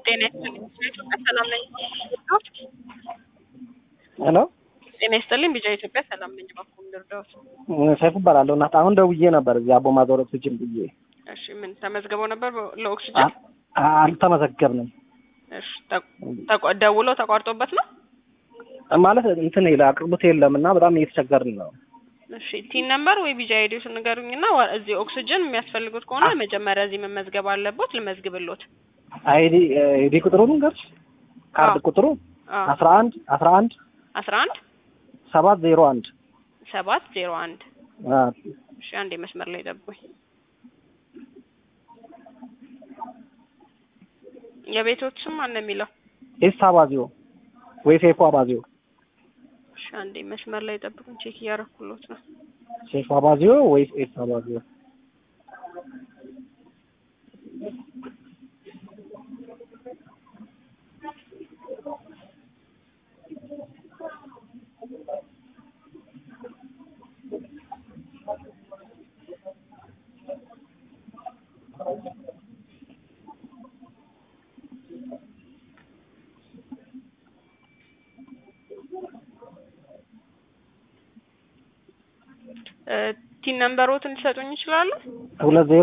ጤና ይስጥልኝ ኢትዮጵያ ሰላም ነኝ። ሄሎ ጤና ይስጥልኝ ቢጫ ኢትዮጵያ ሰላም ነኝ። እባክዎ ልርዳዎት? ሰይፉ እባላለሁ። እናት አሁን ደውዬ ነበር እዚህ አቦ ማዞር ኦክሲጅን ብዬ እሺ ምን ተመዝግበው ነበር ለኦክሲጅን? አ- አልተመዘገብንም እሺ ተቆ- ደውለው ተቋርጦበት ነው? ማለት እንትን ይለ አቅርቦት የለም እና በጣም እየተቸገርን ነው። እሺ ቲን ነምበር ወይ ቢጃ አይዲው ንገሩኝና ዋ- እዚህ ኦክሲጅን የሚያስፈልጉት ከሆነ መጀመሪያ እዚህ መመዝገብ አለቦት። ልመዝግብሎት። አይዲ አይዲ ቁጥሩን ንገርሽ። ካርድ አዎ። ቁጥሩ አዎ አስራ አንድ አስራ አንድ አስራ አንድ ሰባት ዜሮ አንድ ሰባት ዜሮ አንድ አ፣ እሺ አንዴ መስመር ላይ ጠብቁኝ። የቤቶች ስም ማን ነው የሚለው? ኤስ አባዚዮ ወይ ሴፉ አባዚዮ እሺ አንዴ መስመር ላይ ጠብቁኝ። ቼክ እያረኩሎት ነው። ሴፉ አባዚዮ ወይ ኤስ አባዚዮ እ ቲን ነምበሮትን ሊሰጡኝ ይችላሉ? ሁለት ዜሮ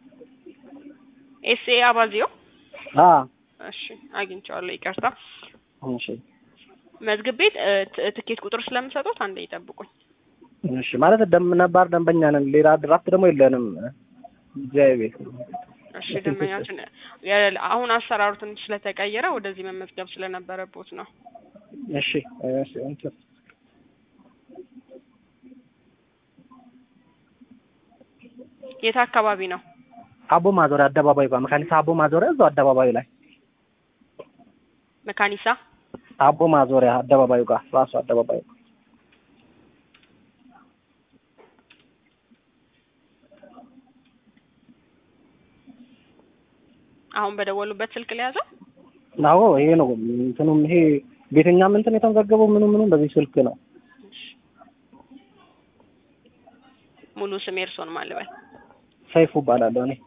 ኤስኤ አባዚዮ አ እሺ አግኝቼዋለሁ። ይቅርታ እሺ መዝግብ ቤት እ ት- ትኬት ቁጥር ስለምሰጡት አንዴ ይጠብቁኝ። እሺ ማለት ደም ነባር ደንበኛ ነን። ሌላ ድራፍት ደግሞ የለንም። እዚያ ቤት እሺ ደንበኛችን የ- አሁን አሰራሩ ትንሽ ስለተቀየረ ወደዚህ መመዝገብ ስለነበረቦት ነው። እሺ እሺ እንትን የት አካባቢ ነው? አቦ ማዞሪያ አደባባይ ጋር መካኒሳ አቦ ማዞሪያ እዛው አደባባዩ ላይ መካኒሳ አቦ ማዞሪያ አደባባዩ ጋር ራሱ አደባባዩ አሁን በደወሉበት ስልክ ሊያዘው አዎ ይሄ ነው እንትኑም ይሄ ቤተኛም እንትን የተመዘገበው ምኑ ምኑ በዚህ ስልክ ነው። ሙሉ ስም የእርሶን ማን ልበል? ሰይፉ እባላለሁ እኔ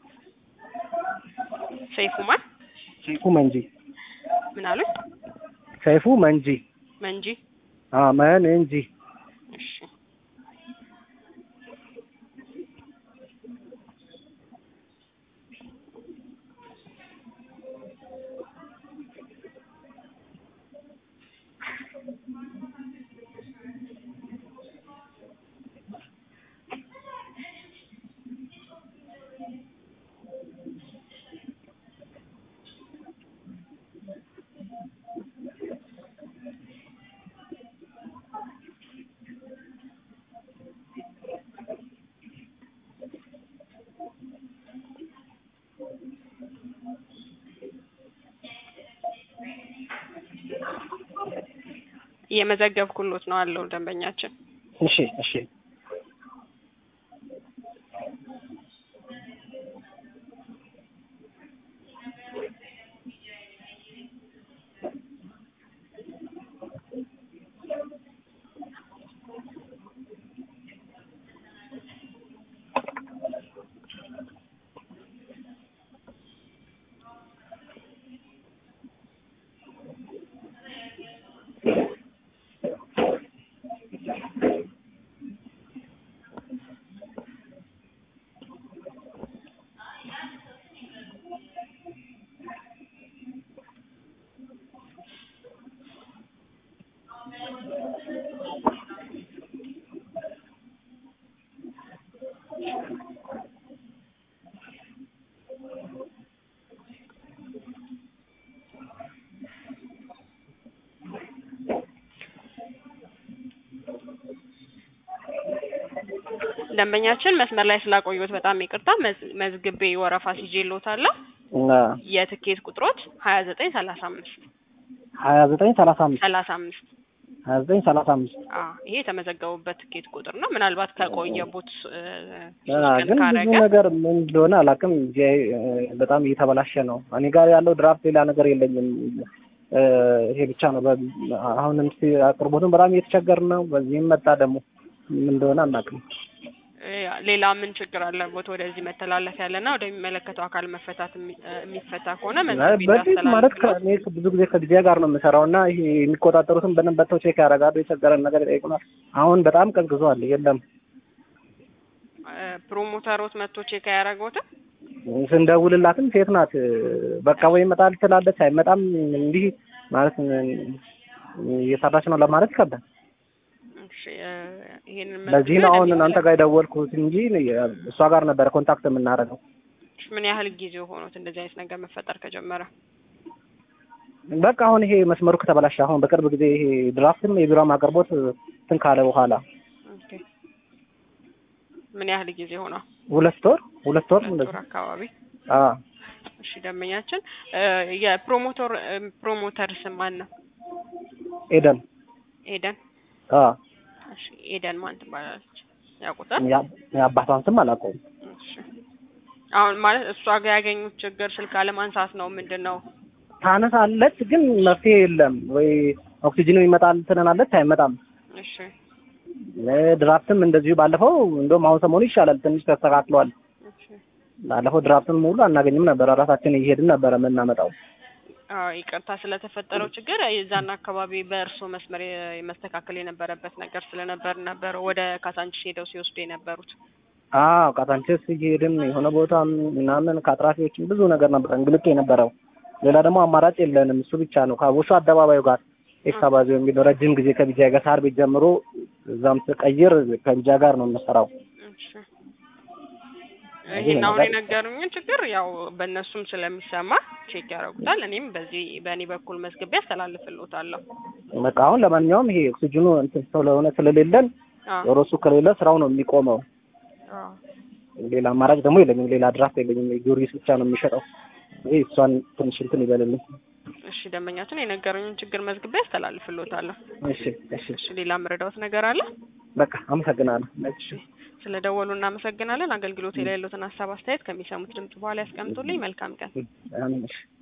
ሰይፉ ማን ሰይፉ መንጂ ምን አሉኝ? ሰይፉ መንጂ መንጂ አ መን እንጂ እሺ እየመዘገብኩሎት ነው አለው ደንበኛችን። እሺ እሺ ደንበኛችን መስመር ላይ ስላቆዩት በጣም ይቅርታ። መዝ- መዝግቤ ወረፋ ሲጄሎታለሁ። እና የትኬት ቁጥሮት ሀያ ዘጠኝ ሰላሳ አምስት ሀያ ዘጠኝ ሰላሳ አምስት ሰላሳ አምስት ሀያ ዘጠኝ ሰላሳ አምስት ይሄ የተመዘገቡበት ትኬት ቁጥር ነው። ምናልባት ከቆየቦት እ፣ አ፣ ሶስት ቀን ግን ብዙ ካረገ ነገር ምን እንደሆነ አላውቅም። እዚያ እ፣ በጣም እየተበላሸ ነው። እኔ ጋር ያለው ድራፍት ሌላ ነገር የለኝም። እ፣ ይሄ ብቻ ነው። በ- አሁንም እስኪ አቅርቦትን በጣም እየተቸገርን ነው። በዚህም መጣ ደግሞ ምን እንደሆነ አናውቅም። እ ሌላ ምን ችግር አለበት? ወደዚህ መተላለፍ ያለና ወደሚመለከተው አካል መፈታት የሚ- እ የሚፈታ ከሆነ መዝግቤ በፊት ማለት እንዳስተላልፍ ነው። ከእኔ ብዙ ጊዜ ከጊዜ ጋር ነው የምሰራው እና ይሄ የሚቆጣጠሩትን በደንብ በተው ቼክ ያደርጋሉ። የቸገረን ነገር ይጠይቁናል። አሁን በጣም ቀዝቅዟል። የለም እ ፕሮሞተሮት መጥቶ ቼክ አያደርገውትም? ስንደውልላትም ሴት ናት። በቃ ወይ ይመጣል ትላለች፣ አይመጣም። እንዲህ ማለት እየሰራች ነው ለማለት ይከብዳል። እሺ እ ይሄንን ለዚህ መዝግቤ ነው አሁን ለሚመለ- እናንተ ጋር የደወልኩት እንጂ እሷ ጋር ነበረ ኮንታክት የምናደርገው። ምን ያህል ጊዜ ሆኖት እንደዚህ አይነት ነገር መፈጠር ከጀመረ? በቃ አሁን ይሄ መስመሩ ከተበላሸ አሁን በቅርብ ጊዜ ይሄ ድራፍትም የቢሮም አቅርቦት እንትን ካለ በኋላ ኦኬ ምን ያህል ጊዜ ሆነው? ሁለት ወር ሁለት ወር ሁለት እንደዚህ ወር አካባቢ። አዎ እሺ ደንበኛችን እ የፕሮሞተር እ ፕሮሞተር ስም ማን ነው? ኤደን ኤደን። አዎ እሺ ኤደን ማን ትባላለች? ያውቁታል? ያ- የአባቷን ስም አላውቀውም። እሺ አሁን ማለት እሷ ጋር ያገኙት ችግር ስልክ አለማንሳት ነው ምንድን ነው? ታነሳለች ግን መፍትሄ የለም። ወይ ኦክሲጅንም ይመጣል ትለናለች፣ አይመጣም። እሺ እ ድራፍትም እንደዚሁ ባለፈው እንደውም አሁን ሰሞኑ ይሻላል፣ ትንሽ ተስተካክሏል። እሺ ባለፈው ድራፍትን ሙሉ አናገኝም ነበረ፣ ራሳችን እየሄድን ነበረ የምናመጣው። አዎ ይቅርታ ስለተፈጠረው ችግር የዛን አካባቢ በእርስዎ መስመር የ- መስተካከል የነበረበት ነገር ስለነበር ነበር ወደ ካሳንቺስ ሄደው ሲወስዱ የነበሩት። አዎ ቃታንቸስ እየሄድን የሆነ ቦታ ምናምን ከአትራፊዎችም ብዙ ነገር ነበር እንግልት የነበረው። ሌላ ደግሞ አማራጭ የለንም፣ እሱ ብቻ ነው። ከቦሾ አደባባዩ ጋር ኤክሳባዚዮ የሚለው ረጅም ጊዜ ከቢጃ ጋር ሳር ቤት ጀምሮ እዛም ስቀይር ከቢጃ ጋር ነው የምሰራው። እሺ ይሄ ይሄን አሁን ነገር- የነገሩኝን ችግር ያው በእነሱም ስለሚሰማ ቼክ ያደርጉታል። እኔም በዚህ በእኔ በኩል መዝግቤ አስተላልፍልዎታለሁ። በቃ አሁን ለማንኛውም ይሄ ኦክሲጅኑ እንትን ስለሆነ ስለሌለን አዎ ዞሮ እሱ ከሌለ ስራው ነው የሚቆመው። አዎ ሌላ አማራጭ ደግሞ የለኝም። ሌላ ድራፍት የለኝም። ጊዮርጊስ ብቻ ነው የሚሸጠው። ይሄ እሷን ትንሽ እንትን ይበልልኝ። እሺ ደንበኛችን የነገሩኝን ችግር መዝግቤ አስተላልፍልዎታለሁ። እሺ እሺ እሺ ሌላ ምረዳዎት ነገር አለ? በቃ አመሰግናለሁ። እሺ ስለ ደወሉ እናመሰግናለን። አገልግሎት ላይ ያሉትን ሀሳብ አስተያየት ከሚሰሙት ድምጽ በኋላ ያስቀምጡልኝ። መልካም ቀን። አሜን። እሺ